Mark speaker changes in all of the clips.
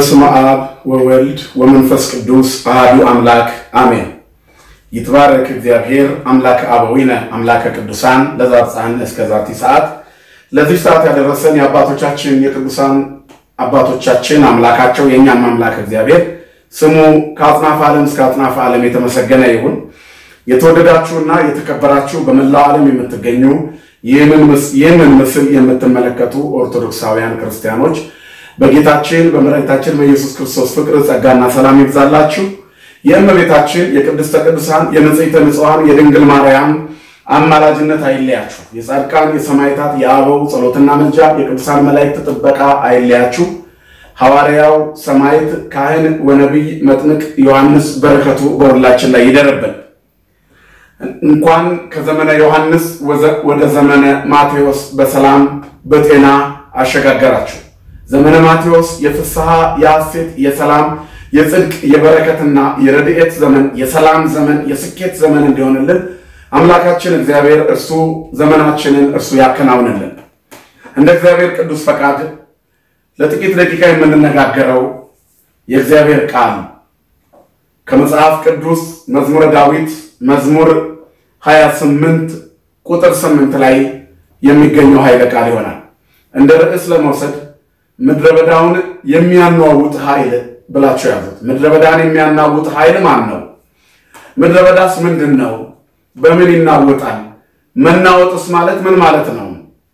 Speaker 1: በስመ አብ ወወልድ ወመንፈስ ቅዱስ አሐዱ አምላክ አሜን። ይትባረክ እግዚአብሔር አምላከ አበዊነ አምላከ ቅዱሳን ለዛብጽሐነ እስከ ዛቲ ሰዓት። ለዚህ ሰዓት ያደረሰን የአባቶቻችን የቅዱሳን አባቶቻችን አምላካቸው የእኛም አምላክ እግዚአብሔር ስሙ ከአጽናፈ ዓለም እስከ አጽናፈ ዓለም የተመሰገነ ይሁን። የተወደዳችሁና የተከበራችሁ በመላው ዓለም የምትገኙ ይህንን ምስል የምትመለከቱ ኦርቶዶክሳውያን ክርስቲያኖች በጌታችን በመድኃኒታችን በኢየሱስ ክርስቶስ ፍቅር ጸጋና ሰላም ይብዛላችሁ። የእመቤታችን የቅድስተ ቅዱሳን የንጽሕተ ንጹሐን የድንግል ማርያም አማላጅነት አይለያችሁ። የጻድቃን የሰማዕታት የአበው ጸሎትና ምልጃ የቅዱሳን መላእክት ጥበቃ አይለያችሁ። ሐዋርያው ሰማዕት ካህን ወነቢይ መጥምቅ ዮሐንስ በረከቱ በሁላችን ላይ ይደርብን። እንኳን ከዘመነ ዮሐንስ ወደ ዘመነ ማቴዎስ በሰላም በጤና አሸጋገራችሁ። ዘመነ ማቴዎስ የፍስሐ የሐሴት የሰላም የጽድቅ የበረከትና የረድኤት ዘመን የሰላም ዘመን የስኬት ዘመን እንዲሆንልን አምላካችን እግዚአብሔር እርሱ ዘመናችንን እርሱ ያከናውንልን። እንደ እግዚአብሔር ቅዱስ ፈቃድ ለጥቂት ደቂቃ የምንነጋገረው የእግዚአብሔር ቃል ከመጽሐፍ ቅዱስ መዝሙረ ዳዊት መዝሙር 28 ቁጥር 8 ላይ የሚገኘው ኃይለ ቃል ይሆናል። እንደ ርዕስ ለመውሰድ ምድረ በዳውን የሚያናውጥ ኃይል ብላችሁ ያዙት። ምድረ በዳን የሚያናውጥ ኃይል ማን ነው? ምድረ በዳስ ምንድን ነው? በምን ይናወጣል? መናወጥስ ማለት ምን ማለት ነው?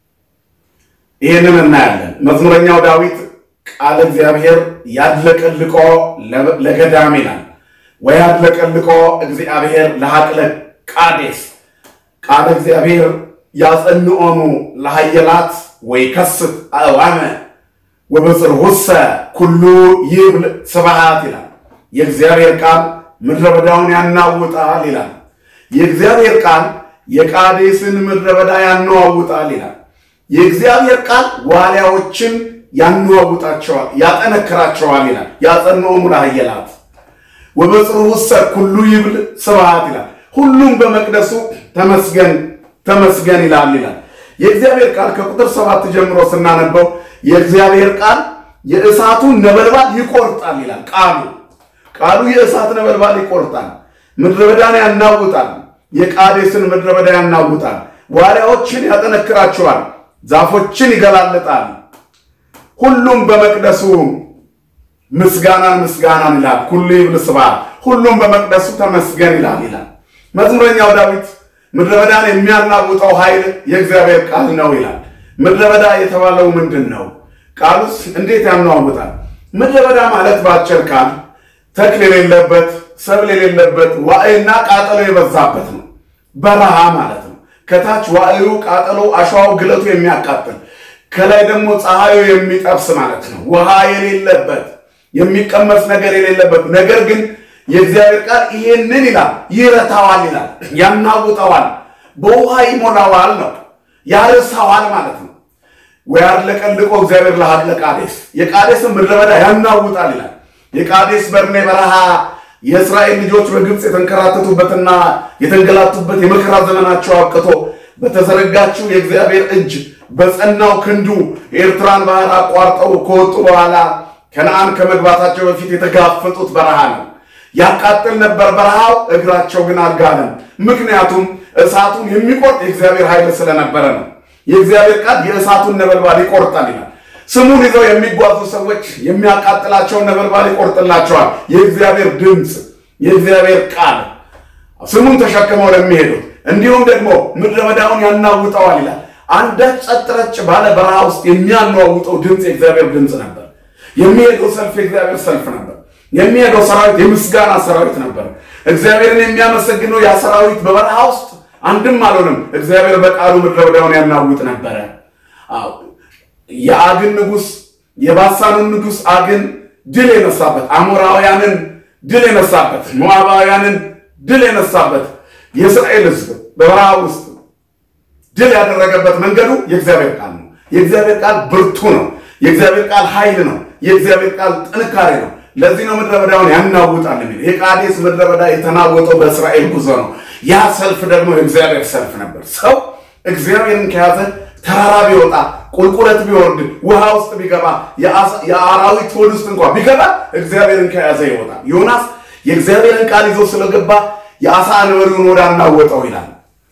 Speaker 1: ይህንን እናያለን። መዝሙረኛው ዳዊት ቃለ እግዚአብሔር ያድለቀልቆ ለገዳም ይላል ወይ ያድለቀልቆ እግዚአብሔር ለሐቅለ ቃዴስ ቃለ እግዚአብሔር ያጸንኦሙ ለሃየላት ወይ ከስት አእዋመ ወበጽርሑሰ ኩሉ ይብል ስብሐት ይላል። የእግዚአብሔር ቃል ምድረ በዳውን ያናውጣል ይላል። የእግዚአብሔር ቃል የቃዴስን ምድረ በዳ ያነዋውጣል ይላል። የእግዚአብሔር ቃል ዋልያዎችን ያነዋውጣቸዋል፣ ያጠነክራቸዋል ይላል። ያጸንኦሙ ለሃየላት ወበጽርሑሰ ኩሉ ይብል ስብሐት ይላል። ሁሉም በመቅደሱ ተመስገን ተመስገን ይላል ይላል። የእግዚአብሔር ቃል ከቁጥር ሰባት ጀምሮ ስናነበው የእግዚአብሔር ቃል የእሳቱን ነበልባል ይቆርጣል ይላል። ቃሉ ቃሉ የእሳት ነበልባል ይቆርጣል፣ ምድረ በዳን ያናውጣል፣ የቃዴስን ምድረ በዳ ያናውጣል፣ ዋልያዎችን ያጠነክራቸዋል፣ ዛፎችን ይገላልጣል። ሁሉም በመቅደሱ ምስጋናን ምስጋናን ይላል። ኩሉ ይብል ስብሐት፣ ሁሉም በመቅደሱ ተመስገን ይላል ይላል። መዝሙረኛው ዳዊት ምድረ በዳን የሚያናውጠው ኃይል የእግዚአብሔር ቃል ነው ይላል። ምድረ በዳ የተባለው ምንድን ነው? ቃሉስ እንዴት ያናውጣል? ምድረ በዳ ማለት በአጭር ቃል ተክል የሌለበት ሰብል የሌለበት ዋዕይና ቃጠሎ የበዛበት ነው። በረሃ ማለት ነው። ከታች ዋዕዩ፣ ቃጠሎ፣ አሸዋው፣ ግለቱ የሚያቃጥል ከላይ ደግሞ ፀሐዩ የሚጠብስ ማለት ነው። ውሃ የሌለበት የሚቀመስ ነገር የሌለበት ነገር ግን የእግዚአብሔር ቃል ይሄንን ይላል፣ ይረታዋል ይላል፣ ያናውጠዋል፣ በውሃ ይሞላዋል ነው ያርሰዋል ማለት ነው። ወያድለቀልቆ እግዚአብሔር ለሀቅለ ቃዴስ የቃዴስን ምድረ በዳ ያናውጣል ይላል። የቃዴስ በርኔ በረሃ የእስራኤል ልጆች በግብፅ የተንከራተቱበትና የተንገላቱበት የመከራ ዘመናቸው አብቅቶ በተዘረጋችው የእግዚአብሔር እጅ በጸናው ክንዱ የኤርትራን ባህር አቋርጠው ከወጡ በኋላ ከነአን ከመግባታቸው በፊት የተጋፈጡት በረሃ ነው። ያቃጥል ነበር በረሃው፣ እግራቸው ግን አልጋለም። ምክንያቱም እሳቱን የሚቆርጥ የእግዚአብሔር ኃይል ስለነበረ ነው። የእግዚአብሔር ቃል የእሳቱን ነበልባል ይቆርጣል ይላል። ስሙን ይዘው የሚጓዙ ሰዎች የሚያቃጥላቸውን ነበልባል ይቆርጥላቸዋል። የእግዚአብሔር ድምፅ፣ የእግዚአብሔር ቃል ስሙን ተሸክመው ለሚሄዱት እንዲሁም ደግሞ ምድረ በዳውን ያናውጠዋል ይላል። አንዳች ጸጥ ረጭ ባለ በረሃ ውስጥ የሚያናውጠው ድምፅ የእግዚአብሔር ድምፅ ነበር። የሚሄደው ሰልፍ የእግዚአብሔር ሰልፍ ነበር። የሚሄደው ሰራዊት የምስጋና ሰራዊት ነበር። እግዚአብሔርን የሚያመሰግነው ያ ሰራዊት በበረሃ ውስጥ አንድም አልሆንም። እግዚአብሔር በቃሉ ምድረ በዳውን ያናውጥ ነበረ። የአግን ንጉሥ የባሳኑን ንጉሥ አግን ድል የነሳበት፣ አሞራውያንን ድል የነሳበት፣ ሞዓባውያንን ድል የነሳበት የእስራኤል ሕዝብ በበረሃ ውስጥ ድል ያደረገበት መንገዱ የእግዚአብሔር ቃል ነው። የእግዚአብሔር ቃል ብርቱ ነው። የእግዚአብሔር ቃል ኃይል ነው። የእግዚአብሔር ቃል ጥንካሬ ነው። ለዚህ ነው ምድረ በዳውን ያናውጣል የሚል። የቃዴስ ምድረ በዳ የተናወጠው በእስራኤል ጉዞ ነው። ያ ሰልፍ ደግሞ የእግዚአብሔር ሰልፍ ነበር። ሰው እግዚአብሔርን ከያዘ ተራራ ቢወጣ ቁልቁለት ቢወርድ ውሃ ውስጥ ቢገባ የአራዊት ሆድ ውስጥ እንኳ ቢገባ እግዚአብሔርን ከያዘ ይወጣል። ዮናስ የእግዚአብሔርን ቃል ይዞ ስለገባ የአሳ አንበሪውን ወደ አናወጠው ይላል።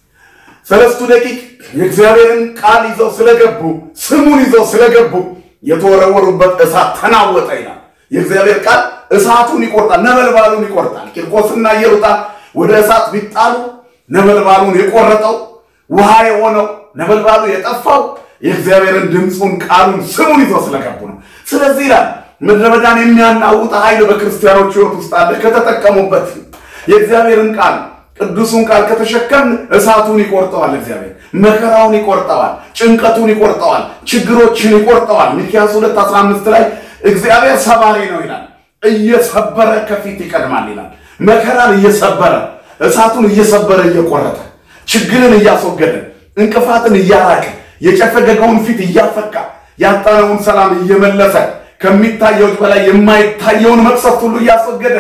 Speaker 1: ሰለስቱ ደቂቅ የእግዚአብሔርን ቃል ይዘው ስለገቡ ስሙን ይዘው ስለገቡ የተወረወሩበት እሳት ተናወጠ ይላል። የእግዚአብሔር ቃል እሳቱን ይቆርጣል፣ ነበልባሉን ይቆርጣል። ቂርቆስና ኢየሩጣ ወደ እሳት ቢጣሉ ነበልባሉን የቆረጠው ውሃ የሆነው ነበልባሉ የጠፋው የእግዚአብሔርን ድምፁን፣ ቃሉን፣ ስሙን ይዘው ስለገቡ ነው። ስለዚህ ይላል ምድረ በዳን የሚያናውጥ ኃይል በክርስቲያኖች ሕይወት ውስጥ አለ። ከተጠቀሙበት የእግዚአብሔርን ቃል ቅዱሱን ቃል ከተሸከምን እሳቱን ይቆርጠዋል። እግዚአብሔር መከራውን ይቆርጠዋል፣ ጭንቀቱን ይቆርጠዋል፣ ችግሮችን ይቆርጠዋል። ሚክያስ 2 15 ላይ እግዚአብሔር ሰባሪ ነው ይላል። እየሰበረ ከፊት ይቀድማል ይላል። መከራን እየሰበረ እሳቱን እየሰበረ እየቆረጠ ችግርን እያስወገደ እንቅፋትን እያራቀ የጨፈገገውን ፊት እያፈካ ያጣነውን ሰላም እየመለሰ ከሚታየው በላይ የማይታየውን መቅሰፍት ሁሉ እያስወገደ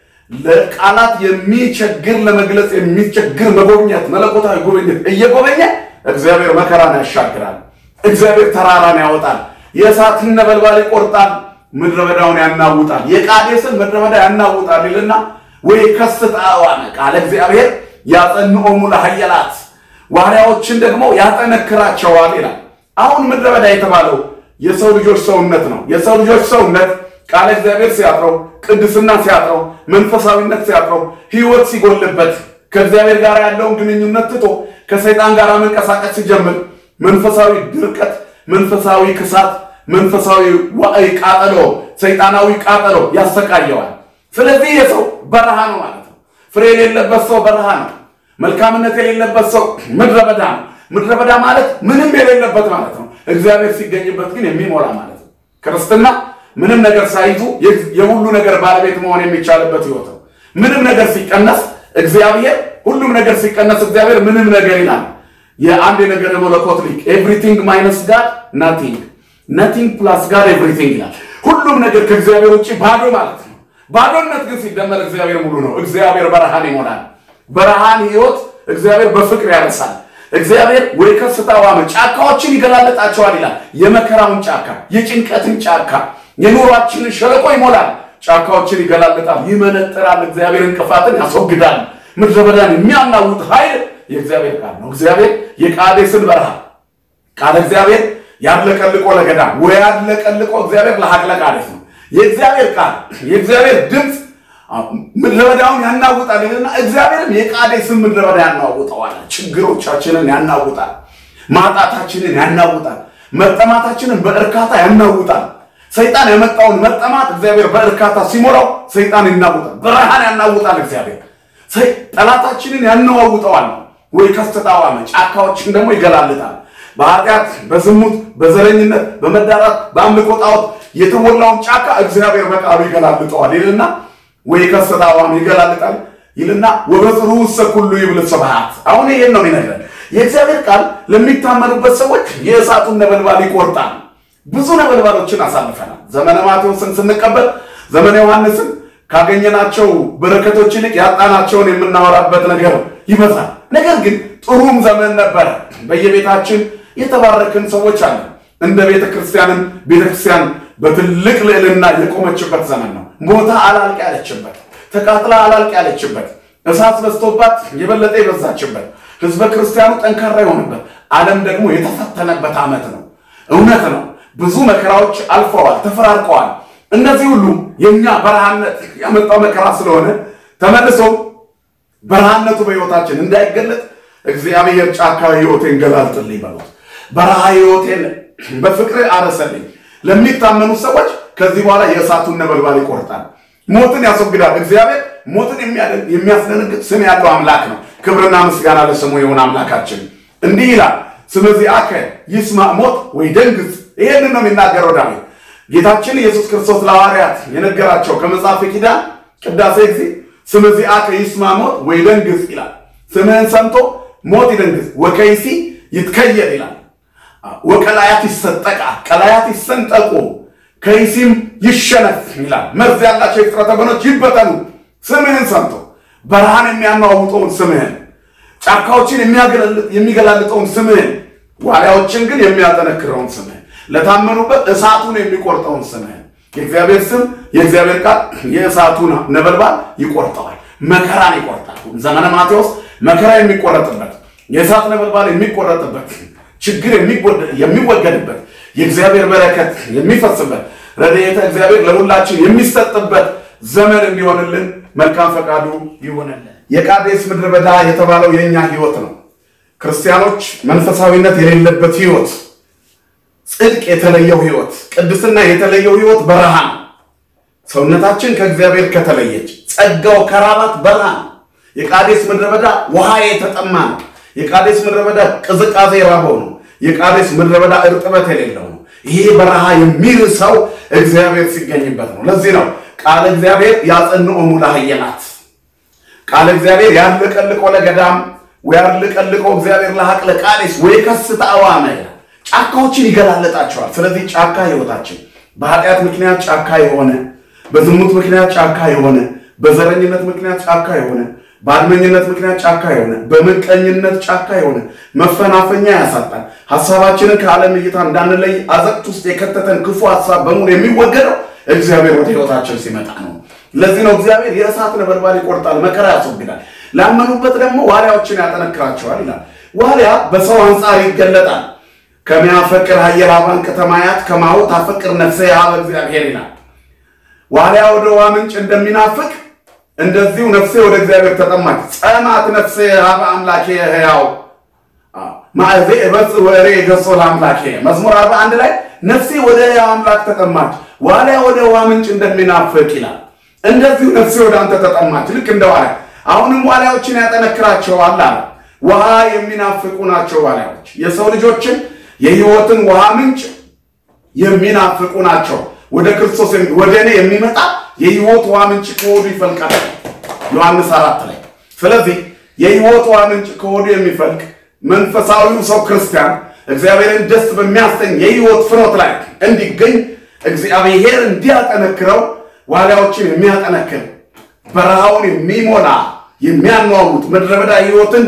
Speaker 1: ለቃላት የሚቸግር ለመግለጽ የሚቸግር መጎብኘት መለኮታዊ ጉብኝት እየጎበኘ እግዚአብሔር መከራን ያሻግራል። እግዚአብሔር ተራራን ያወጣል። የእሳትን ነበልባል ይቆርጣል። ምድረ በዳውን ያናውጣል። የቃዴስን ምድረ በዳ ያናውጣል ይልና ወይ ከስት አዋነ ቃለ እግዚአብሔር ያጸንኦሙ ለኃያላት ዋርያዎችን ደግሞ ያጠነክራቸዋል ይላል። አሁን ምድረ በዳ የተባለው የሰው ልጆች ሰውነት ነው። የሰው ልጆች ሰውነት ቃለ እግዚአብሔር ሲያጥረው፣ ቅድስና ሲያጥረው፣ መንፈሳዊነት ሲያጥረው፣ ሕይወት ሲጎልበት፣ ከእግዚአብሔር ጋር ያለውን ግንኙነት ትቶ ከሰይጣን ጋር መንቀሳቀስ ሲጀምር መንፈሳዊ ድርቀት፣ መንፈሳዊ ክሳት፣ መንፈሳዊ ዋዕይ ቃጠሎ፣ ሰይጣናዊ ቃጠሎ ያሰቃየዋል። ስለዚህ የሰው በረሃ ነው ማለት ነው። ፍሬ የሌለበት ሰው በረሃ ነው። መልካምነት የሌለበት ሰው ምድረ በዳ ነው። ምድረ በዳ ማለት ምንም የሌለበት ማለት ነው። እግዚአብሔር ሲገኝበት ግን የሚሞላ ማለት ነው። ክርስትና ምንም ነገር ሳይዙ የሁሉ ነገር ባለቤት መሆን የሚቻልበት ህይወት ነው። ምንም ነገር ሲቀነስ እግዚአብሔር፣ ሁሉም ነገር ሲቀነስ እግዚአብሔር ምንም ነገር ይላል። የአንድ የነገር መለኮት ሊቅ ኤቭሪቲንግ ማይነስ ጋድ ናቲንግ፣ ናቲንግ ፕላስ ጋድ ኤቭሪቲንግ ይላል። ሁሉም ነገር ከእግዚአብሔር ውጭ ባዶ ማለት ነው። ባዶነት ግን ሲደመር እግዚአብሔር ሙሉ ነው። እግዚአብሔር በረሃን ይሞላል። በረሃን ህይወት እግዚአብሔር በፍቅር ያረሳል። እግዚአብሔር ወደ ከፍታ ዋመ ጫካዎችን ይገላለጣቸዋል ይላል። የመከራውን ጫካ፣ የጭንቀትን ጫካ፣ የኑሯችንን ሸለቆ ይሞላል። ጫካዎችን ይገላለጣል፣ ይመነጥራል። እግዚአብሔር እንቅፋትን ያስወግዳል። ምድረ በዳን የሚያናውጥ ኃይል የእግዚአብሔር ቃል ነው። እግዚአብሔር የቃዴስን በረሃ ቃል እግዚአብሔር ያለቀልቆ ለገዳም ወይ ያለቀልቆ እግዚአብሔር ለሀቅለ ቃዴስ ነው። የእግዚአብሔር ቃል የእግዚአብሔር ድምፅ ምድረ በዳውን ያናውጣል ይልና እግዚአብሔርም የቃዴስን ምድረ በዳ ያናውጠዋል። ችግሮቻችንን ያናውጣል። ማጣታችንን ያናውጣል። መጠማታችንን በእርካታ ያናውጣል። ሰይጣን ያመጣውን መጠማት እግዚአብሔር በእርካታ ሲሞላው ሰይጣን ይናውጣል። በረሃን ያናውጣል። እግዚአብሔር ጠላታችንን ያነዋውጠዋል። ወይ ከስተታዋመ ጫካዎችን ደግሞ ይገላልጣል። በኃጢአት፣ በዝሙት፣ በዘረኝነት፣ በመዳራት፣ በአምልኮ ጣዖት የተሞላውን ጫካ እግዚአብሔር በቃሉ ይገላልጠዋል ይልና ወይ ከስተታዋም ይገላልጣል ይልና ወበጽሩ ውስተ ኩሉ ይብል ስብሐት። አሁን ይሄን ነው የሚነግረን የእግዚአብሔር ቃል ለሚታመኑበት ሰዎች የእሳቱን ነበልባል ይቆርጣል። ብዙ ነበልባሎችን አሳልፈናል። ዘመነ ማቴዎስን ስንቀበል ዘመነ ዮሐንስን ካገኘናቸው በረከቶች ይልቅ ያጣናቸውን የምናወራበት ነገር ይበዛል። ነገር ግን ጥሩም ዘመን ነበረ። በየቤታችን የተባረክን ሰዎች አለ። እንደ ቤተ ክርስቲያንም ቤተ ክርስቲያን በትልቅ ልዕልና የቆመችበት ዘመን ነው። ሞታ አላልቅ ያለችበት፣ ተቃጥላ አላልቅ ያለችበት፣ እሳት በዝቶባት የበለጠ የበዛችበት፣ ህዝበ ክርስቲያኑ ጠንካራ የሆነበት፣ ዓለም ደግሞ የተፈተነበት ዓመት ነው። እውነት ነው። ብዙ መከራዎች አልፈዋል፣ ተፈራርቀዋል። እነዚህ ሁሉ የእኛ በረሃነት ያመጣው መከራ ስለሆነ ተመልሶ በረሃነቱ በሕይወታችን እንዳይገለጥ እግዚአብሔር ጫካ ሕይወቴን ገላልጥልኝ በሉት። በረሃ ሕይወቴን በፍቅር አረሰልኝ። ለሚታመኑ ሰዎች ከዚህ በኋላ የእሳቱን ነበልባል ይቆርጣል፣ ሞትን ያስወግዳል። እግዚአብሔር ሞትን የሚያስደነግጥ ስም ያለው አምላክ ነው። ክብርና ምስጋና ለስሙ የሆነ አምላካችን እንዲህ ይላል፣ ስመዚአከ ይስማዕ ሞት ወይ ደንግጽ። ይሄንን ነው የሚናገረው ዳዊት። ጌታችን ኢየሱስ ክርስቶስ ለሐዋርያት የነገራቸው ከመጽሐፍ ኪዳን ቅዳሴ ጊዜ ስመዚአከ ይስማዕ ሞት ወይ ደንግጽ ይላል። ስምህን ሰምቶ ሞት ይደንግጽ፣ ወከይሲ ይትከየድ ይላል። ወቀላያት ይሰጠቃ፣ ቀላያት ይሰንጠቁ፣ ከይሲም ይሸነፍ ይላል። መርዝ ያላቸው የፍጥረት ወገኖች ይበተኑ። ስምህን ሰምቶ በረሃን የሚያናውጠውን ስምህን፣ ጫካዎችን የሚገላልጠውን ስምህን፣ ዋልያዎችን ግን የሚያጠነክረውን ስምህን፣ ለታመኑበት እሳቱን የሚቆርጠውን ስምህን የእግዚአብሔር ስም የእግዚአብሔር ቃል የእሳቱን ነበልባል ይቆርጠዋል፣ መከራን ይቆርጣል። ዘመነ ማቴዎስ መከራ የሚቆረጥበት የእሳት ነበልባል የሚቆረጥበት ችግር የሚወገድበት የእግዚአብሔር በረከት የሚፈስበት ረድኤተ እግዚአብሔር ለሁላችን የሚሰጥበት ዘመን እንዲሆንልን መልካም ፈቃዱ ይሆንልን። የቃዴስ ምድረ በዳ የተባለው የእኛ ህይወት ነው። ክርስቲያኖች መንፈሳዊነት የሌለበት ህይወት፣ ጽድቅ የተለየው ህይወት፣ ቅድስና የተለየው ህይወት በረሃ ነው። ሰውነታችን ከእግዚአብሔር ከተለየች ጸጋው ከራባት በረሃ ነው። የቃዴስ ምድረ በዳ ውሃ የተጠማ ነው። የቃዴስ ምድረ በዳ ቅዝቃዜ የራበው ነው። የቃዴስ ምድረ በዳ እርጥበት የሌለው ነው። ይሄ በረሃ የሚርሰው እግዚአብሔር ሲገኝበት ነው። ለዚህ ነው ቃለ እግዚአብሔር ያጸንኦሙ ለኃየላት ቃለ እግዚአብሔር ያለቀልቆ ለገዳም ወያለቀልቆ እግዚአብሔር ለሐቅለ ቃዴስ ወይ ከስተ አዋመ ጫካዎችን ይገላለጣቸዋል። ስለዚህ ጫካ ህይወታችን በኃጢአት ምክንያት ጫካ የሆነ በዝሙት ምክንያት ጫካ የሆነ በዘረኝነት ምክንያት ጫካ የሆነ በአድመኝነት ምክንያት ጫካ የሆነ በምቀኝነት ጫካ የሆነ መፈናፈኛ ያሳጣል። ሀሳባችንን ከዓለም እይታ እንዳንለይ አዘቅት ውስጥ የከተተን ክፉ ሀሳብ በሙሉ የሚወገደው እግዚአብሔር ወደ ህይወታችን ሲመጣ ነው። ለዚህ ነው እግዚአብሔር የእሳት ነበልባል ይቆርጣል፣ መከራ ያስወግዳል፣ ላመኑበት ደግሞ ዋልያዎችን ያጠነክራቸዋል ይላል። ዋልያ በሰው አንጻር ይገለጣል። ከሚያፈቅር ሀየር አባን ከተማያት ከማሁ ታፈቅር ነፍሴ ያበ እግዚአብሔር ይላል። ዋልያ ወደ ውሃ ምንጭ እንደሚናፍቅ እንደዚሁ ነፍሴ ወደ እግዚአብሔር ተጠማች። ጸማት ነፍሴ ሀበ አምላኬ ሕያው ማዕዜ እበጽ ወሬ ገጾ ለአምላኬ መዝሙር አርባ አንድ ላይ ነፍሴ ወደ ሕያው አምላክ ተጠማች፣ ዋልያ ወደ ውሃ ምንጭ እንደሚናፍቅ ይላል። እንደዚሁ ነፍሴ ወደ አንተ ተጠማች። ልክ እንደ ዋልያ አሁንም ዋልያዎችን ያጠነክራቸዋል አለ። ውሃ የሚናፍቁ ናቸው ዋልያዎች። የሰው ልጆችን የህይወትን ውሃ ምንጭ የሚናፍቁ ናቸው። ወደ ክርስቶስ ወደ እኔ የሚመጣ የህይወት ውሃ ምንጭ ከሆዱ ይፈልቃል ዮሐንስ አራት ላይ። ስለዚህ የህይወት ውሃ ምንጭ ከሆዱ የሚፈልቅ መንፈሳዊው ሰው ክርስቲያን እግዚአብሔርን ደስ በሚያሰኝ የህይወት ፍኖት ላይ እንዲገኝ እግዚአብሔር እንዲያጠነክረው ዋልያዎችን የሚያጠነክር በረሃውን የሚሞላ የሚያነዋውጥ ምድረ በዳ ህይወትን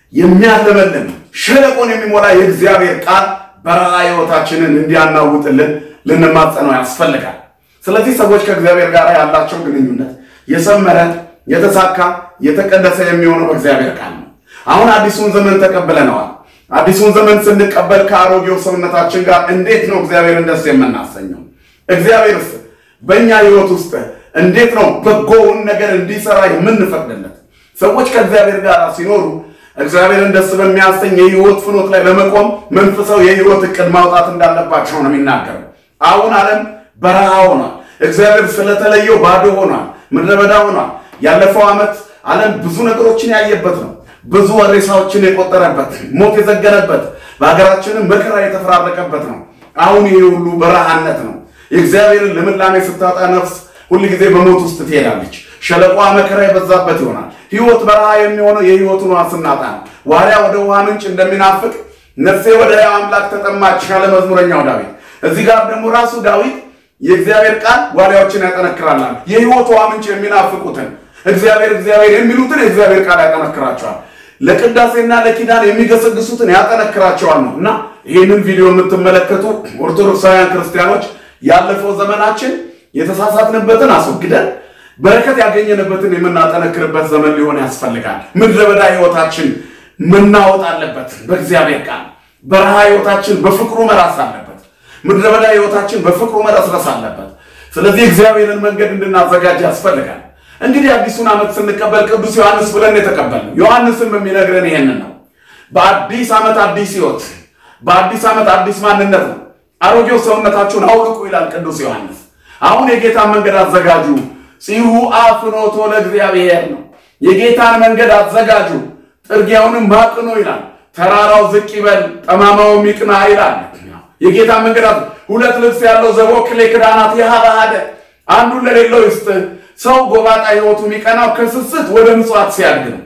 Speaker 1: የሚያለመልም ሸለቆን የሚሞላ የእግዚአብሔር ቃል በረሃ ህይወታችንን እንዲያናውጥልን ልንማጸነው ያስፈልጋል። ስለዚህ ሰዎች ከእግዚአብሔር ጋር ያላቸው ግንኙነት የሰመረ የተሳካ የተቀደሰ የሚሆነው በእግዚአብሔር ቃል ነው። አሁን አዲሱን ዘመን ተቀብለነዋል። አዲሱን ዘመን ስንቀበል ከአሮጌው ሰውነታችን ጋር እንዴት ነው እግዚአብሔርን ደስ የምናሰኘው? እግዚአብሔርስ በእኛ ህይወት ውስጥ እንዴት ነው በጎውን ነገር እንዲሰራ የምንፈቅድለት? ሰዎች ከእግዚአብሔር ጋር ሲኖሩ እግዚአብሔርን ደስ በሚያሰኝ የህይወት ፍኖት ላይ ለመቆም መንፈሳዊ የህይወት እቅድ ማውጣት እንዳለባቸው ነው የሚናገረው። አሁን ዓለም በረሃ ሆኗል። እግዚአብሔር ስለተለየው ባዶ ሆኗል፣ ምድረ በዳ ሆኗል። ያለፈው ዓመት ዓለም ብዙ ነገሮችን ያየበት ነው። ብዙ ሬሳዎችን የቆጠረበት፣ ሞት የዘገነበት፣ በሀገራችንም መከራ የተፈራረቀበት ነው። አሁን ይሄ ሁሉ በረሃነት ነው። የእግዚአብሔርን ልምላሜ ስታጣ ነፍስ ሁል ጊዜ በሞት ውስጥ ትሄዳለች። ሸለቋ መከራ የበዛበት ይሆናል። ህይወት በረሃ የሚሆነው የህይወቱን ውሃ ስናጣ ነው። ዋልያ ወደ ውሃ ምንጭ እንደሚናፍቅ ነፍሴ ወደ ሕያው አምላክ ተጠማች ያለ መዝሙረኛው ዳዊት። እዚህ ጋር ደግሞ ራሱ ዳዊት የእግዚአብሔር ቃል ዋልያዎችን ያጠነክራላል። የህይወት ውሃ ምንጭ የሚናፍቁትን እግዚአብሔር እግዚአብሔር የሚሉትን የእግዚአብሔር ቃል ያጠነክራቸዋል። ለቅዳሴና ለኪዳን የሚገሰግሱትን ያጠነክራቸዋል ነው እና ይህንን ቪዲዮ የምትመለከቱ ኦርቶዶክሳውያን ክርስቲያኖች ያለፈው ዘመናችን የተሳሳትንበትን አስወግደን በረከት ያገኘንበትን የምናጠነክርበት ዘመን ሊሆን ያስፈልጋል። ምድረ በዳ ህይወታችን መናወጥ አለበት በእግዚአብሔር ቃል። በረሃ ህይወታችን በፍቅሩ መራስ አለበት። ምድረ በዳ ህይወታችን በፍቅሩ መረስረስ አለበት። ስለዚህ እግዚአብሔርን መንገድ እንድናዘጋጅ ያስፈልጋል። እንግዲህ አዲሱን ዓመት ስንቀበል ቅዱስ ዮሐንስ ብለን የተቀበልነው ዮሐንስም የሚነግረን ይሄንን ነው። በአዲስ ዓመት አዲስ ህይወት፣ በአዲስ ዓመት አዲስ ማንነት ነው። አሮጌው ሰውነታችሁን አውልቁ ይላል ቅዱስ ዮሐንስ። አሁን የጌታን መንገድ አዘጋጁ ጽሁ አፍኖቶ ለእግዚአብሔር ነው። የጌታን መንገድ አዘጋጁ ጥርጊያውንም ማቅኑ ይላል። ተራራው ዝቅ ይበል ጠማማውም ይቅና ይላል። የጌታን መንገድ ሁለት ልብስ ያለው ዘቦክሌ ክዳናት የሃባሃደ አንዱን ለሌለው ይስጥ። ሰው ጎባጣ ህይወቱ የሚቀናው ከስስት ወደ ምጽዋት ሲያድግ ነው።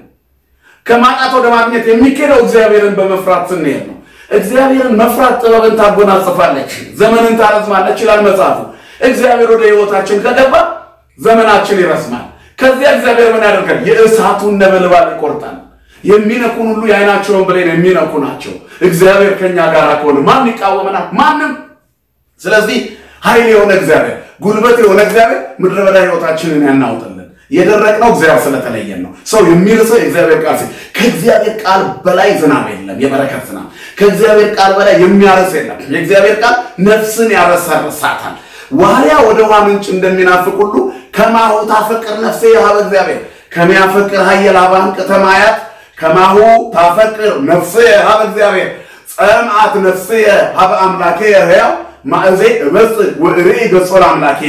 Speaker 1: ከማጣት ወደ ማግኘት የሚኬደው እግዚአብሔርን በመፍራት ስንሄድ ነው። እግዚአብሔርን መፍራት ጥበብን ታጎናጽፋለች፣ ዘመንን ታረዝማለች ይላል መጽሐፉ። እግዚአብሔር ወደ ህይወታችን ከገባ ዘመናችን ይረዝማል። ከዚያ እግዚአብሔር ምን ያደርጋል? የእሳቱን ነበልባል ይቆርጣል። የሚነኩን ሁሉ የዓይናቸውን ብሌን የሚነኩ ናቸው። እግዚአብሔር ከኛ ጋር ከሆነ ማን ይቃወመናል? ማንም። ስለዚህ ኃይል የሆነ እግዚአብሔር፣ ጉልበት የሆነ እግዚአብሔር ምድረ በዳ ሕይወታችንን ያናውጥልን። የደረቅነው እግዚአብሔር ስለተለየን ነው። ሰው የሚርሰው የእግዚአብሔር ቃል ሲል ከእግዚአብሔር ቃል በላይ ዝናብ የለም፣ የበረከት ዝናብ። ከእግዚአብሔር ቃል በላይ የሚያረስ የለም። የእግዚአብሔር ቃል ነፍስን ያረሰርሳታል። ዋልያ ወደ ውሃ ምንጭ እንደሚናፍቅ ሁሉ ከማሁ ታፈቅር ነፍሴ ሀበ እግዚአብሔር ከሚያፈቅር ሀየል ሀባን ቅተማያት ከማሁ ታፈቅር ነፍሴ ሀበ እግዚአብሔር ጸምአት ነፍሴ ሀበ አምላኬ ሕያው ማእዜ እበጽሕ ወእርኢ ገጾ ለአምላኬ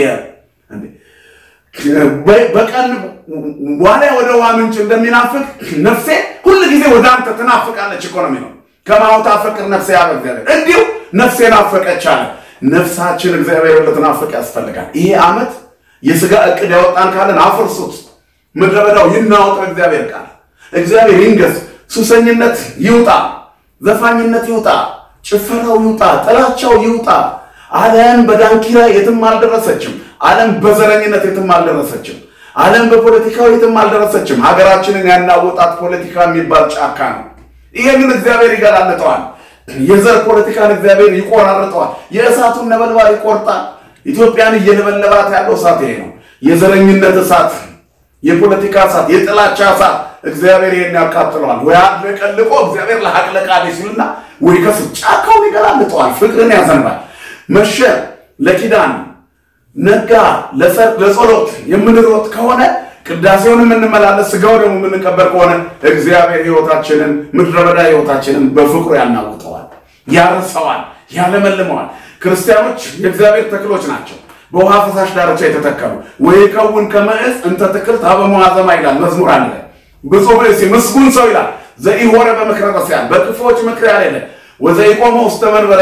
Speaker 1: በቀን ዋልያ ወደ ውሃ ምንጭ እንደሚናፍቅ ነፍሴ ሁል ጊዜ ወደ አንተ ትናፍቃለች። ኢኮኖሚ ነው። ከማሁ ታፈቅር ነፍሴ ሀበ እግዚአብሔር እንዲሁ ነፍሴ ናፈቀች አለ። ነፍሳችን እግዚአብሔር ልትናፍቅ ያስፈልጋል። ይሄ ዓመት የሥጋ ዕቅድ ያወጣን ካለን አፍርሱት። ምድረ በዳው ይናወጥ በእግዚአብሔር ቃል። እግዚአብሔር ይንገስ። ሱሰኝነት ይውጣ፣ ዘፋኝነት ይውጣ፣ ጭፈራው ይውጣ፣ ጥላቻው ይውጣ። ዓለም በዳንኪራ የትም አልደረሰችም። ዓለም በዘረኝነት የትም አልደረሰችም። ዓለም በፖለቲካው የትም አልደረሰችም። ሀገራችንን ያናወጣት ፖለቲካ የሚባል ጫካ ነው። ይሄንን እግዚአብሔር ይገላልጠዋል። የዘር ፖለቲካን እግዚአብሔር ይቆራርጠዋል። የእሳቱን ነበልባል ይቆርጣል። ኢትዮጵያን እየለበለባት ያለው እሳት ይሄ ነው። የዘረኝነት እሳት፣ የፖለቲካ እሳት፣ የጥላቻ እሳት እግዚአብሔር ይሄን ያቃጥለዋል። ወይ አድለቀልቆ እግዚአብሔር ለሀቅለቃሌ ሲልና ወይ ከሱ ጫካውን ይገላልጠዋል። ፍቅርን ያዘንባል። መሸ ለኪዳን ነጋ ለጸሎት የምንሮጥ ከሆነ ቅዳሴውን የምንመላለስ ስጋው ደግሞ የምንቀበር ከሆነ እግዚአብሔር ሕይወታችንን ምድረ በዳ ሕይወታችንን በፍቅሩ ያናውጠዋል፣ ያርሰዋል፣ ያለመልመዋል። ክርስቲያኖች የእግዚአብሔር ተክሎች ናቸው፣ በውሃ ፈሳሽ ዳርቻ የተተከሉ ወይከውን ከመ ዕፅ እንተ ትክልት ሀበ መዋዘማ ይላል መዝሙር አለ። ብፁዕ ብእሲ ምስጉን ሰው ይላል ዘኢሖረ በምክረ ረሲዓን በክፉዎች ምክር ያልሄደ ወዘኢቆመ ውስተ መንበረ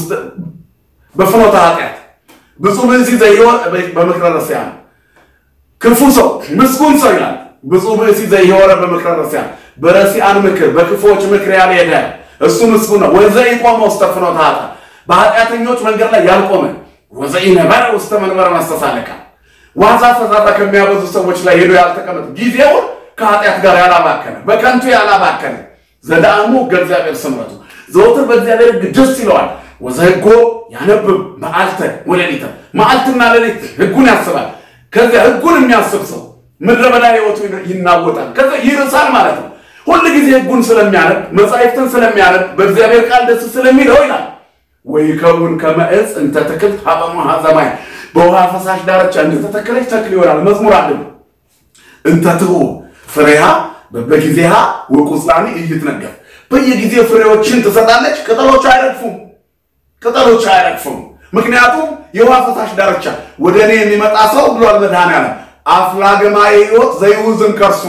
Speaker 1: በፍኖተ ኃጢአት ብፁዕ ብእሲ ዘኢሖረ በምክረ ረሲዓን ክፉ ሰው ምስጉን ሰው ይላል። ብፁዕ ብእሲ ዘኢሖረ በምክረ ረሲዓን በረሲዓን ምክር በክፉዎች ምክር ያልሄደ እሱ ምስጉን ነው። ወዘኢቆመ ውስተ ፍኖተ ኃጢአት በኃጢአተኞች መንገድ ላይ ያልቆመ ወዘኢነበረ ውስተ መንበረ መስተሳልቃን ዋዛ ፈዛዛ ከሚያበዙ ሰዎች ላይ ሄዶ ያልተቀመጠ ጊዜውን ከኃጢአት ጋር ያላባከነ በከንቱ ያላባከነ ዘዳእሙ ከእግዚአብሔር ስምረቱ ዘወትር በእግዚአብሔር ሕግ ደስ ይለዋል። ወዘሕጎ ያነብብ መዓልተ ወሌሊተ መዓልትና ሌሊት ሕጉን ያስባል። ከዚያ ሕጉን የሚያስብ ሰው ምድረ በዳ ሕይወቱ ይናወጣል። ከዚያ ይርሳል ማለት ነው። ሁል ጊዜ ሕጉን ስለሚያነብ መጻሕፍትን ስለሚያነብ በእግዚአብሔር ቃል ደስ ስለሚለው ይላል ወይከውን ከመ ዕፅ እንተ ትክልት ሀበ መዋዘማ በውሃ ፈሳሽ ዳርቻ እንደተተከለች ተክል ይሆናል። መዝሙር አለ እንተ ትሁብ ፍሬሃ በጊዜሃ ወቁጽላኒ ኢይትነገፍ በየጊዜው ፍሬዎችን ትሰጣለች። ቅጠሎች አይረግፉም፣ ቅጠሎች አይረግፉም። ምክንያቱም የውሃ ፈሳሽ ዳርቻ ወደ እኔ የሚመጣ ሰው ብሏል መድኃኔዓለም አፍላገማ የሕይወት ዘይውዝን ከርሱ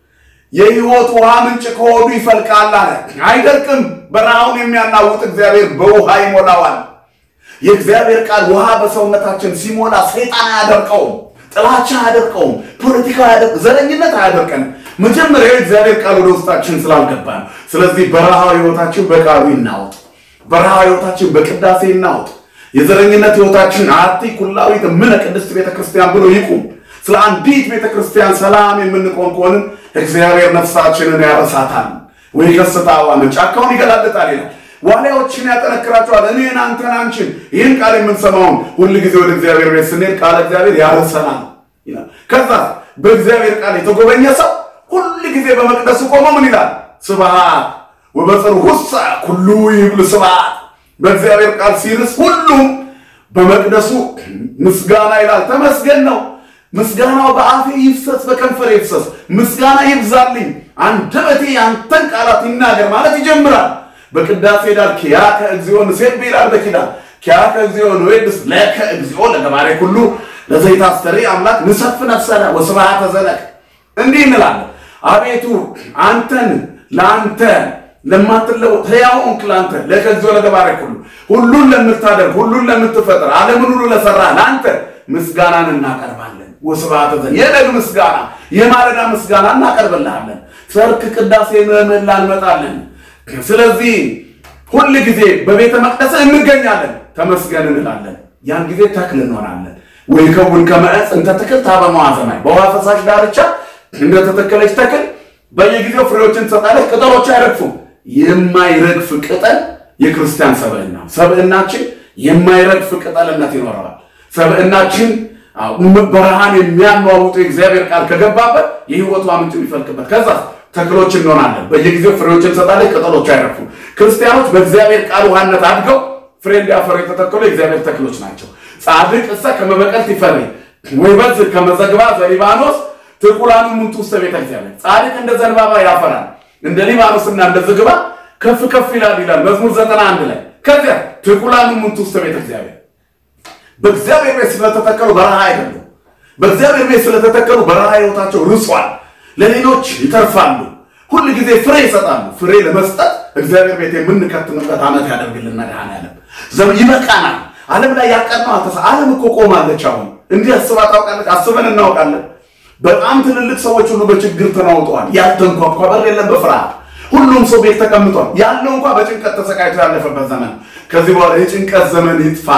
Speaker 1: የሕይወት ውሃ ምንጭ ከሆዱ ይፈልቃል አለ። አይደርቅም። በረሃውን የሚያናውጥ እግዚአብሔር በውሃ ይሞላዋል። የእግዚአብሔር ቃል ውሃ በሰውነታችን ሲሞላ ሰይጣን አያደርቀውም፣ ጥላቻ አያደርቀውም፣ ፖለቲካ አያደርቅ፣ ዘረኝነት አያደርቀንም። መጀመሪያ የእግዚአብሔር ቃል ወደ ውስጣችን ስላልገባ ነው። ስለዚህ በረሃ ሕይወታችን በቃሉ ይናወጥ፣ በረሃ ሕይወታችን በቅዳሴ ይናወጥ። የዘረኝነት ሕይወታችን አቲ ኩላዊት እምነ ቅድስት ቤተ ክርስቲያን ብሎ ይቁም። ስለ አንዲት ቤተ ክርስቲያን ሰላም የምንቆም ከሆንን እግዚአብሔር ነፍሳችንን ያረሳታል። ወይ ከስታ ዋምን ጫካውን ይገላልጣል ይላል። ዋልያዎችን ያጠነክራቸዋል። እኔን፣ አንተን፣ አንቺን ይህን ቃል የምንሰማውን ሁል ጊዜ ወደ እግዚአብሔር ቤት ስንሄድ ቃል እግዚአብሔር ያረሰናል ይላል። ከዛ በእግዚአብሔር ቃል የተጎበኘ ሰው ሁል ጊዜ በመቅደሱ ቆሞ ምን ይላል? ስብሐት ወበጽርሑሰ ኩሉ ይብል ስብሐት። በእግዚአብሔር ቃል ሲርስ ሁሉም በመቅደሱ ምስጋና ይላል። ተመስገን ነው ምስጋናው በአፌ ይፍሰስ በከንፈር ይፍሰስ፣ ምስጋና ይብዛልኝ፣ አንደበቴ ያንተን ቃላት ይናገር ማለት ይጀምራል። በቅዳሴ ዳር ኪያከ እግዚኦ ንሴብሕ ይላል በኪዳን ኪያከ እግዚኦ ንዌድስ ለከ እግዚኦ ለገባሬ ኩሉ ለዘይታስተሪ አምላክ ንሰፍ ነፍሰነ ወስብሐተ ዘለቅ እንዲህ እንላለን። አቤቱ አንተን ለአንተ ለማትለወጥ ሕያው እንክ ለአንተ ለከ እግዚኦ ለገባሬ ኩሉ ሁሉን ለምታደርግ ሁሉን ለምትፈጥር ዓለምን ሁሉ ለሰራ ለአንተ ምስጋናን እናቀርባለን። ወስብሐተ ዘለቅ የነግ ምስጋና የማለዳ ምስጋና እናቀርብልሃለን። ሰርክ ቅዳሴ ምህላ እንመጣለን። ስለዚህ ሁል ጊዜ በቤተ መቅደስ እንገኛለን፣ ተመስገን እንላለን። ያን ጊዜ ተክል እንሆናለን። ወይከውን ከመ ዕፅ እንተ ትክልት ሀበ መዋዘማይ በውሃ ፈሳሽ ዳርቻ እንደተተከለች ተክል በየጊዜው ፍሬዎችን ትሰጣለች፣ ቅጠሎች አይረግፉም። የማይረግፍ ቅጠል የክርስቲያን ሰብዕና ሰብዕናችን የማይረግፍ ቅጠልነት ይኖረዋል። ሰብዕናችን ብርሃን የሚያኗውጡ የእግዚአብሔር ቃል ከገባበት የሕይወቷ ምንጭ የሚፈልቅበት ከዛ ተክሎች እንሆናለን። በየጊዜው ፍሬዎችን ትሰጣለች፣ ቅጠሎች አይረግፉም። ክርስቲያኖች በእግዚአብሔር ቃል ውሃነት አድገው ፍሬ እንዲያፈሩ የተተከሉ የእግዚአብሔር ተክሎች ናቸው። ጻድቅ እሰ ከመበቀልት ይፈሪ ወይበዝ ከመዘግባ ዘሊባኖስ ትኩላኑ ምንቱ ውስተ ቤተ እግዚአብሔር። ጻድቅ እንደ ዘንባባ ያፈራል፣ እንደ ሊባኖስና እንደ ዝግባ ከፍ ከፍ ይላል ይላል መዝሙር ዘጠና አንድ ላይ። ከዚያ ትኩላኑ ምንቱ ውስተ ቤተ እግዚአብሔር። በእግዚአብሔር ቤት ስለተተከሉ በረሃ አይደሉም። በእግዚአብሔር ቤት ስለተተከሉ በረሃ ሕይወታቸው ርሷል። ለሌሎች ይተርፋሉ። ሁል ጊዜ ፍሬ ይሰጣሉ። ፍሬ ለመስጠት እግዚአብሔር ቤት የምንከትምበት ዓመት ያደርግልን መድኃኔዓለም። ይበቃናል። ዓለም ላይ ያቀድነው አልተሳ ዓለም እኮ ቆማለች። አሁን እንዲህ አስባ ታውቃለች? አስበን እናውቃለን። በጣም ትልልቅ ሰዎች ሁሉ በችግር ተናውጠዋል። ያልተንኳኳ በር የለም በፍርሃት ሁሉም ሰው ቤት ተቀምጧል። ያለው እንኳ በጭንቀት ተሰቃይቶ ያለፈበት ዘመን። ከዚህ በኋላ የጭንቀት ዘመን ይጥፋ።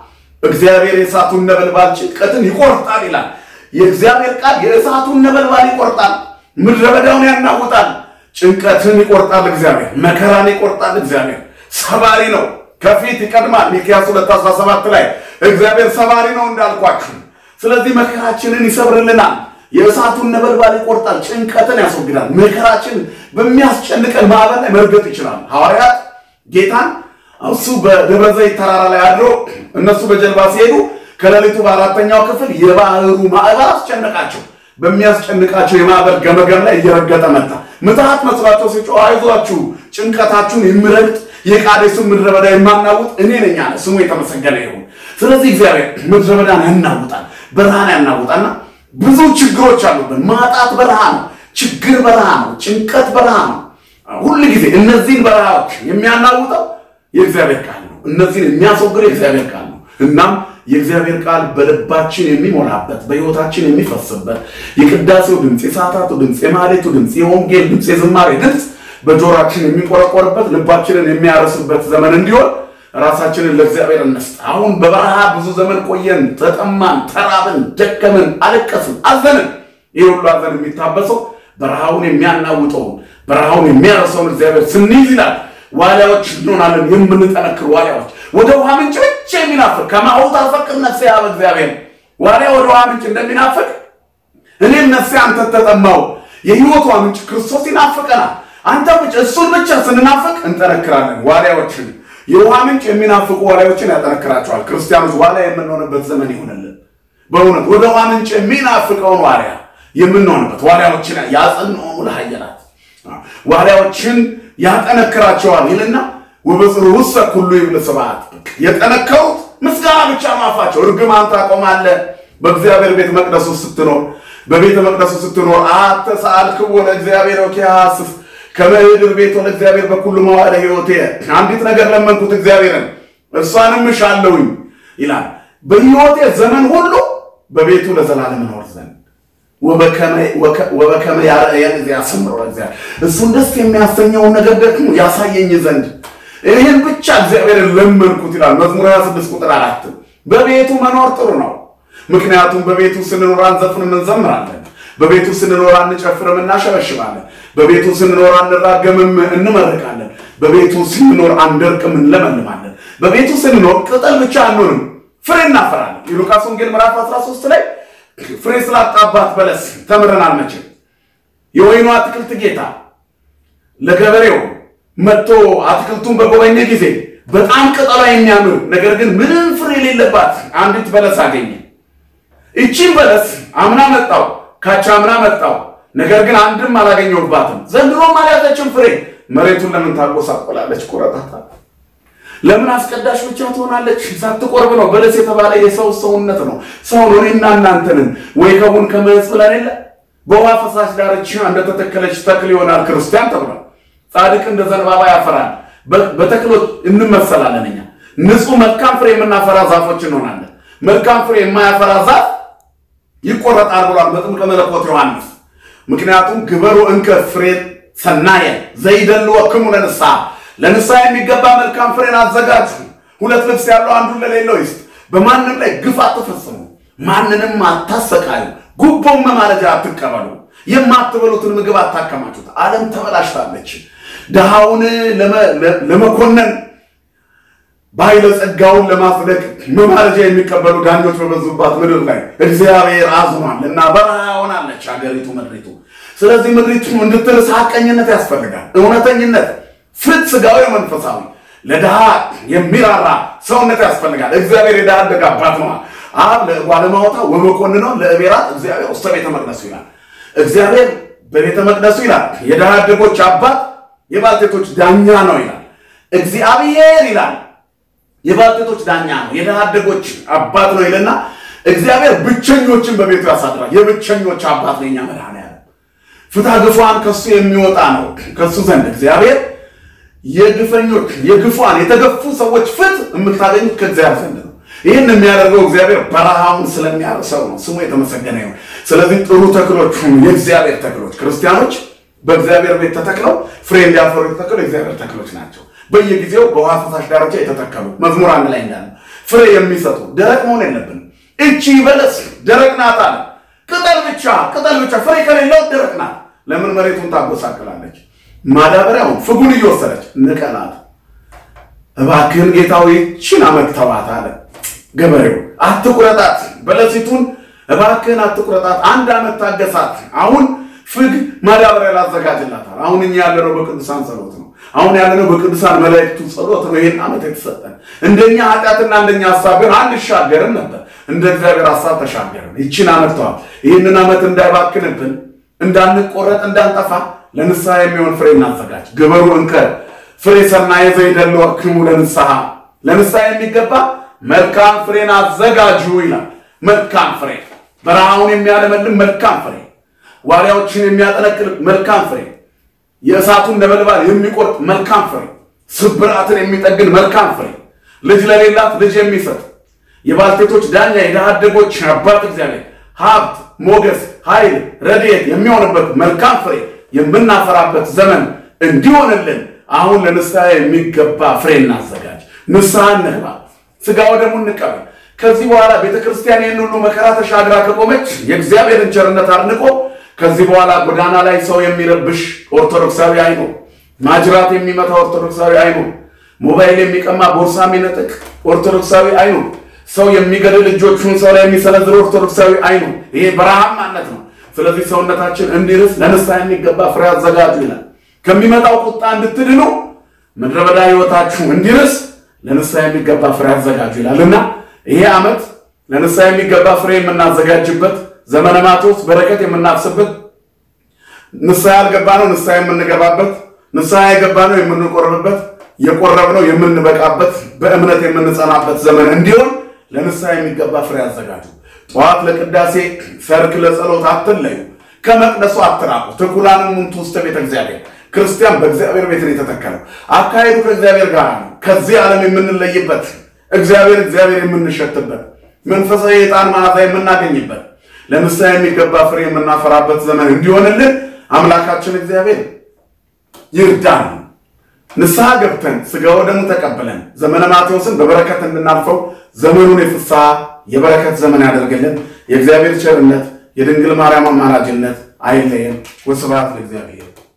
Speaker 1: እግዚአብሔር የእሳቱን ነበልባል ጭንቀትን ይቆርጣል ይላል የእግዚአብሔር ቃል። የእሳቱን ነበልባል ይቆርጣል፣ ምድረ በዳውን ያናውጣል። ጭንቀትን ይቆርጣል እግዚአብሔር፣ መከራን ይቆርጣል እግዚአብሔር። ሰባሪ ነው፣ ከፊት ይቀድማል። ሚክያስ 217 ላይ እግዚአብሔር ሰባሪ ነው እንዳልኳችሁ። ስለዚህ መከራችንን ይሰብርልናል። የእሳቱን ነበልባል ይቆርጣል፣ ጭንቀትን ያስወግዳል። መከራችን በሚያስጨንቀን ማዕበል ላይ መርገጥ ይችላል። ሐዋርያት ጌታን እሱ በደብረ ዘይት ተራራ ላይ አድሮ እነሱ በጀልባ ሲሄዱ ከሌሊቱ በአራተኛው ክፍል የባህሩ ማዕበል አስጨነቃቸው። በሚያስጨንቃቸው የማዕበል ገመገም ላይ እየረገጠ መጣ። ምትሃት መስሏቸው ሲጮህ አይዟችሁ ጭንቀታችሁን የምረግጥ የቃዴስን ምድረ በዳ የማናውጥ እኔ ነኝ አለ። ስሙ የተመሰገነ ይሁን። ስለዚህ እግዚአብሔር ምድረ በዳን ያናውጣል፣ በረሃን ያናውጣልና ብዙ ችግሮች አሉብን። ማጣት በረሃ ነው፣ ችግር በረሃ ነው፣ ጭንቀት በረሃ ነው። ሁል ጊዜ እነዚህን በረሃዎች የሚያናውጠው የእግዚአብሔር ቃል ነው። እነዚህን የሚያስወግደው የእግዚአብሔር ቃል ነው። እናም የእግዚአብሔር ቃል በልባችን የሚሞላበት በሕይወታችን የሚፈስበት የቅዳሴው ድምፅ፣ የሰዓታቱ ድምፅ፣ የማሌቱ ድምፅ፣ የወንጌል ድምፅ፣ የዝማሬ ድምፅ በጆሮአችን የሚቆረቆርበት ልባችንን የሚያርስበት ዘመን እንዲሆን ራሳችንን ለእግዚአብሔር እንስጥ። አሁን በበረሃ ብዙ ዘመን ቆየን፣ ተጠማን፣ ተራብን፣ ደከምን፣ አለቀስን፣ አዘንን። ይህ ሁሉ አዘን የሚታበሰው በረሃውን የሚያናውጠውን በረሃውን የሚያረሰውን እግዚአብሔር ስንይዝ ይላል ዋሊያዎች እንሆናለን፣ የምንጠነክር ዋሊያዎች ወደ ውሃ ምንጭ ብቻ የሚናፍቅ ከማሁ ታፈቅር ነፍሴ ያበ እግዚአብሔር ዋሊያ ወደ ውሃ ምንጭ እንደሚናፍቅ እኔም ነፍሴ አንተ ተጠማው። የሕይወቷ ምንጭ ክርስቶስ ይናፍቀናል። አንተ ብቻ እሱን ብቻ ስንናፍቅ እንጠነክራለን። ዋሊያዎችን የውሃ ምንጭ የሚናፍቁ ዋሊያዎችን ያጠነክራቸዋል። ክርስቲያኖች ዋሊያ የምንሆንበት ዘመን ይሆንልን። በእውነት ወደ ውሃ ምንጭ የሚናፍቀውን ዋሊያ የምንሆንበት ዋሊያዎችን ያጸንዑ ለኃያላት ዋሊያዎችን ያጠነክራቸዋል ይልና ወበጽሩ ውሰ ኩሉ ይብል ስብሐት የጠነከሩት ምስጋና ብቻ ማፋቸው እርግማን ታቆማለህ። በእግዚአብሔር ቤተ መቅደሱ ስትኖር በቤተ መቅደሱ ስትኖር አተ ሰአልክዎ ለእግዚአብሔር ወኪያስፍ ከመህድር ቤት ወደ እግዚአብሔር በኩሉ መዋዕለ ሕይወቴ አንዲት ነገር ለመንኩት እግዚአብሔርን እሷንም እሻለሁኝ ይላል። በሕይወቴ ዘመን ሁሉ በቤቱ ለዘላለም እኖር ዘንድ ወበከመ ያርአየን ያሰምረው እግዚአብሔር እሱን ደስ የሚያሰኘውን ነገር ደግሞ ያሳየኝ ዘንድ ይህን ብቻ እግዚአብሔርን ለመንኩት ይላል መዝሙር 26 ቁጥር አራት በቤቱ መኖር ጥሩ ነው። ምክንያቱም በቤቱ ስንኖር አንዘፍንም እንዘምራለን። በቤቱ ስንኖር አንጨፍርም እናሸበሽባለን። በቤቱ ስንኖር አንራገምም እንመርቃለን። በቤቱ ስንኖር አንደርቅም እንለመልማለን። በቤቱ ስንኖር ቅጠል ብቻ አንሆንም ፍሬ እናፈራለን። የሉቃስ ወንጌል ምዕራፍ 13 ላይ ፍሬ ስላጣባት በለስ ተምረናል። መቼም የወይኑ አትክልት ጌታ ለገበሬው መጥቶ አትክልቱን በጎበኘ ጊዜ በጣም ቅጠሏ የሚያምር ነገር ግን ምንም ፍሬ የሌለባት አንዲት በለስ አገኘ። እቺን በለስ አምና መጣው ካቻ አምና መጣው፣ ነገር ግን አንድም አላገኘሁባትም። ዘንድሮም አልያዘችም ፍሬ። መሬቱን ለምን ታጎሳቆላለች? ቁረጣታ ለምን አስቀዳሽ ብቻ ትሆናለች? ሳትቆርብ ነው። በለስ የተባለ የሰው ሰውነት ነው። ሰው ነው። እኔና እናንተንን ወይ ከቡን ከመዝ ብለን የለ በውሃ ፈሳሽ ዳርቻ እንደተተከለች ተክል ይሆናል ክርስቲያን ተብሏል። ጻድቅ እንደ ዘንባባ ያፈራል። በተክሎች እንመሰላለን። እኛ ንጹህ መልካም ፍሬ የምናፈራ ዛፎች እንሆናለን። መልካም ፍሬ የማያፈራ ዛፍ ይቆረጣል ብሏል መጥምቀ መለኮት ዮሐንስ። ምክንያቱም ግበሩ እንከ ፍሬ ሰናየ ዘይደልወክሙ ለንስሐ ለንስሐ የሚገባ መልካም ፍሬን አዘጋጁ። ሁለት ልብስ ያለው አንዱን ለሌለው ይስጥ። በማንም ላይ ግፍ አትፈጽሙ፣ ማንንም አታሰቃዩ፣ ጉቦም መማለጃ አትቀበሉ። የማትበሉትን ምግብ አታከማችሁት። ዓለም ተበላሽታለች። ድሃውን ለመኮነን ባለጸጋውን ለማጽደቅ መማለጃ የሚቀበሉ ዳኞች በበዙባት ምድር ላይ እግዚአብሔር አዝኗል እና በረሃ ሆናለች ሀገሪቱ ምድሪቱ። ስለዚህ ምድሪቱ እንድትርስ ሐቀኝነት ያስፈልጋል፣ እውነተኝነት፣ ፍት ስጋዊ፣ መንፈሳዊ ለድሃ የሚራራ ሰውነት ያስፈልጋል። እግዚአብሔር የድሃ አደግ አባት ነው። አብ ለጓለማውታ ወመኮንነው ለእቤራት እግዚአብሔር ውስተ ቤተ መቅደሱ ይላል። እግዚአብሔር በቤተ መቅደሱ ይላል የድሃ አደጎች አባት የባልቴቶች ዳኛ ነው ይላል። እግዚአብሔር ይላል የባልቴቶች ዳኛ ነው፣ የድሃ አደጎች አባት ነው ይልና እግዚአብሔር ብቸኞችን በቤቱ ያሳድራል። የብቸኞች አባት ነው የኛ መድኃኔዓለም። ፍትሐ ግፏን ከሱ የሚወጣ ነው። ከሱ ዘንድ እግዚአብሔር የግፈኞች የግፏን የተገፉ ሰዎች ፍት የምታገኙት ከእግዚአብሔር ዘንድ ነው። ይህን የሚያደርገው እግዚአብሔር በረሃውን ስለሚያርሰው ነው። ስሙ የተመሰገነ ይሁን። ስለዚህ ጥሩ ተክሎች ሁኑ፣ የእግዚአብሔር ተክሎች። ክርስቲያኖች በእግዚአብሔር ቤት ተተክለው ፍሬ እንዲያፈሩ የተተከሉ የእግዚአብሔር ተክሎች ናቸው። በየጊዜው በውሃ ፈሳሽ ዳርቻ የተተከሉ መዝሙር አንድ ላይ እንዳለ ፍሬ የሚሰጡ ደረቅ መሆን የለብንም። እቺ በለስ ደረቅ ናት አለ። ቅጠል ብቻ ቅጠል ብቻ ፍሬ ከሌለው ደረቅ ናት። ለምን መሬቱን ታጎሳቅላለች? ማዳበሪያውን ፍጉን እየወሰደች ንቀላት። እባክህን ጌታዊ ይህችን ዓመት ተዋት አለ ገበሬው። አትቁረጣት፣ በለሲቱን እባክህን አትቁረጣት፣ አንድ ዓመት ታገሳት። አሁን ፍግ ማዳበሪያ ላዘጋጅላታል። አሁን እኛ ያለነው በቅዱሳን ጸሎት ነው። አሁን ያለነው በቅዱሳን መላእክቱ ጸሎት ነው። ይህን ዓመት የተሰጠን እንደኛ ኃጢአትና እንደኛ ሀሳብ ግን አንሻገርም ነበር። እንደ እግዚአብሔር ሀሳብ ተሻገርን። ይችን ዓመት ተዋት። ይህንን ዓመት እንዳይባክንብን፣ እንዳንቆረጥ፣ እንዳንጠፋ ለንስሐ የሚሆን ፍሬ እናዘጋጅ። ግበሩ እንከ ፍሬ ሰናየ ዘይደልወክሙ ለንስሐ ለንስሐ የሚገባ መልካም ፍሬን አዘጋጁ ይላል። መልካም ፍሬ በረሃውን የሚያለመልም መልካም ፍሬ ዋሪያዎችን የሚያጠነክር መልካም ፍሬ የእሳቱን ነበልባል የሚቆርጥ መልካም ፍሬ ስብራትን የሚጠግን መልካም ፍሬ ልጅ ለሌላት ልጅ የሚሰጥ የባልቴቶች ዳኛ የድሃ አደጎች አባት እግዚአብሔር ሀብት፣ ሞገስ፣ ኃይል፣ ረድኤት የሚሆንበት መልካም ፍሬ የምናፈራበት ዘመን እንዲሆንልን አሁን ለንስሐ የሚገባ ፍሬ እናዘጋጅ። ንስሐ እንግባ፣ ስጋ ወደሙ እንቀበል። ከዚህ በኋላ ቤተ ክርስቲያን ይህን ሁሉ መከራ ተሻግራ ከቆመች የእግዚአብሔርን ቸርነት አድንቆ ከዚህ በኋላ ጎዳና ላይ ሰው የሚረብሽ ኦርቶዶክሳዊ አይኖር፣ ማጅራት የሚመታ ኦርቶዶክሳዊ አይኖር፣ ሞባይል የሚቀማ ቦርሳ የሚነጥቅ ኦርቶዶክሳዊ አይኖር፣ ሰው የሚገድል እጆቹን ሰው ላይ የሚሰነዝር ኦርቶዶክሳዊ አይኖር። ይሄ በረሃማነት ነው። ስለዚህ ሰውነታችን እንዲርስ ለንስሐ የሚገባ ፍሬ አዘጋጁ ይላል። ከሚመጣው ቁጣ እንድትድኑ ምድረ በዳ ሕይወታችሁ እንዲርስ ለንስሐ የሚገባ ፍሬ አዘጋጁ ይላል እና ይሄ ዓመት ለንስሐ የሚገባ ፍሬ የምናዘጋጅበት ዘመነ ማቴዎስ በረከት የምናፍስበት ንስሐ ያልገባ ነው ንስሐ የምንገባበት ንስሐ የገባ ነው የምንቆርብበት የቆረብ ነው የምንበቃበት በእምነት የምንጸናበት ዘመን እንዲሆን ለንስሐ የሚገባ ፍሬ አዘጋጁ። ጠዋት ለቅዳሴ ሰርክ ለጸሎት አትለዩ፣ ከመቅደሱ አትራቁ። ትኩላንን ምንቱ ውስተ ቤተ እግዚአብሔር ክርስቲያን በእግዚአብሔር ቤት ነው የተተከለው። አካሄዱ ከእግዚአብሔር ጋር ነው። ከዚህ ዓለም የምንለይበት እግዚአብሔር እግዚአብሔር የምንሸትበት መንፈሳዊ የዕጣን መዓዛ የምናገኝበት ለንስሐ የሚገባ ፍሬ የምናፈራበት ዘመን እንዲሆንልን አምላካችን እግዚአብሔር ይርዳን። ንስሐ ገብተን ሥጋ ወደሙ ተቀብለን ዘመነ ማቴዎስን በበረከት እንድናልፈው ዘመኑን የፍስሐ የበረከት ዘመን ያደርግልን። የእግዚአብሔር ቸርነት የድንግል ማርያም አማላጅነት አይለየን። ወስብሐት ለእግዚአብሔር።